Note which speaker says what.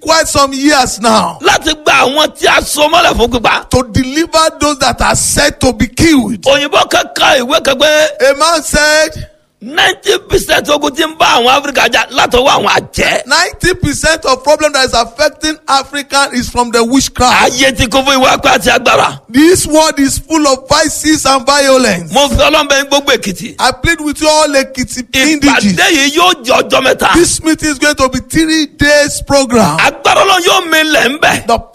Speaker 1: quite some years now
Speaker 2: láti gba àwọn tí a so mọ́lẹ̀ fún pípa.
Speaker 1: to deliver those that are said to be killed.
Speaker 2: òyìnbó kankan ìwé kan pé
Speaker 1: A man said
Speaker 2: ninety percent ogun tí ń bá àwọn áfíríkà jà látọwọ́ àwọn àjẹ́.
Speaker 1: 90% of problem that is affecting Africa is from the witchcraft.
Speaker 2: ayé ti kún fún ìwà apá àti agbára.
Speaker 1: This world is full of vices and violence.
Speaker 2: mo fi ọlọ́mọbẹ gbogbo èkìtì.
Speaker 1: I plead with you all Ekiti indiges.
Speaker 2: ìpàdé yìí yóò jẹ ọjọ́ mẹ́ta.
Speaker 1: This meeting is going to be three days program.
Speaker 2: agbára ọlọ́run yóò mi lẹ̀ ń bẹ̀.
Speaker 1: The